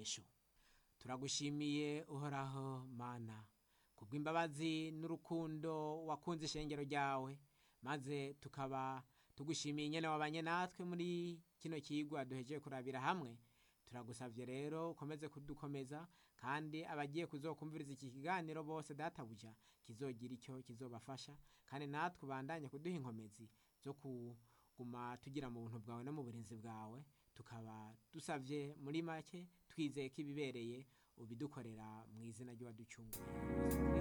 masengesho turagushimiye uhoraho mana kubw'imbabazi n'urukundo wakunze ishengero ryawe maze tukaba tugushimiye nyene wabanye natwe muri kino kigwa duhejeje kurabira hamwe turagusavye rero ukomeze kudukomeza kandi abagiye kuzokumviriza iki kiganiro bose databuja kizogira icyo kizobafasha kandi natwe ubandanye kuduha inkomezi zo kuguma tugira mu buntu bwawe no mu burinzi bwawe tukaba dusavye muri make twizeye ko ibibereye ubidukorera mu izina ry'uwaducunguye